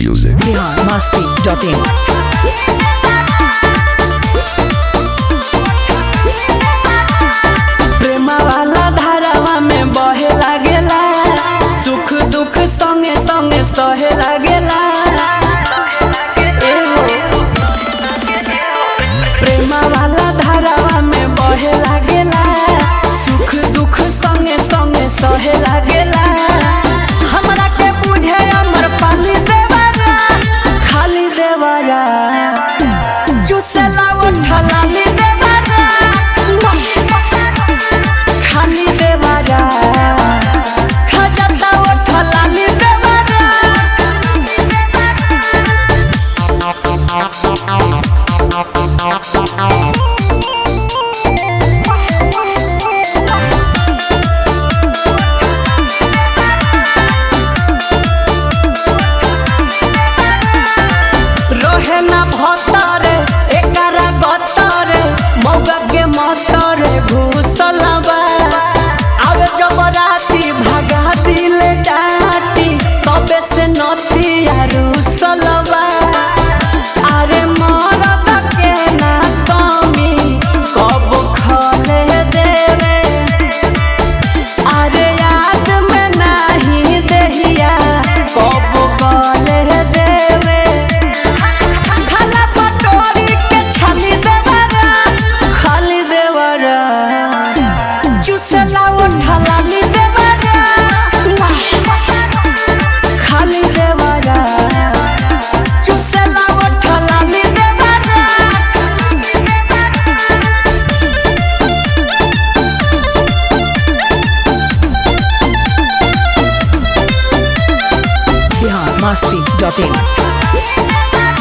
music. Bihar Masti dot in प्रेम वाला धारावा में बहे लागेला सुख दुख संगे संगे सहे लागेला एहो। प्रेम वाला धारावा में बहे लागेला सुख दुख संगे संगे सहे लागेला हमरा के बुझे अमर पाली देवारा खाली देवारा चुसेला उठलाली देवारा खाली देवारा खजता उठलाली देवारा रहे ना भतरे एकरा गतरे मौगा के मतरे घुसलबा आवे जब राती भगा दिल डाटी तबे से नतिया रुसलबा अरे मरद के ना कमी कब खले देवे अरे याद में नहीं देहिया कब गले देवे खाला पटोरी के छाली देवरा खाली देवरा चुसला उठलाली देवरा खाली देवरा चुसला उठलाली देवरा बिहार मस्ती डॉट इन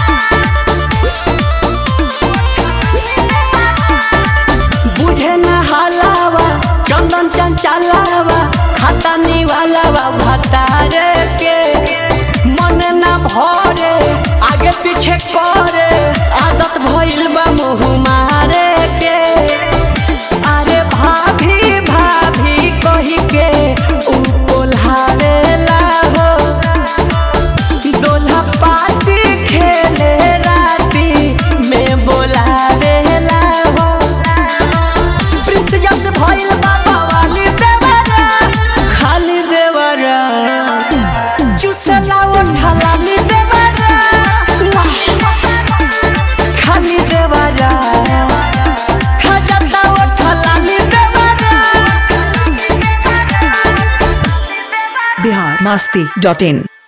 बुझे न हलावा चंदन चंचलावा खाता निवालावा भतारे के मन न भरे आगे पीछे करे आदत भइल बा मुँह मारे के अरे भाभी भाभी कही के ऊ कोल्हावेला हो दोल्हा पाती खेले राती में बोलावेला हो प्रिंस जस भइल बाबा वाली देवरा खाली देवरा चुसला उठलाली देवरा खाली देवरा खजता उठलाली देवरा बिहार मस्ती डॉट इन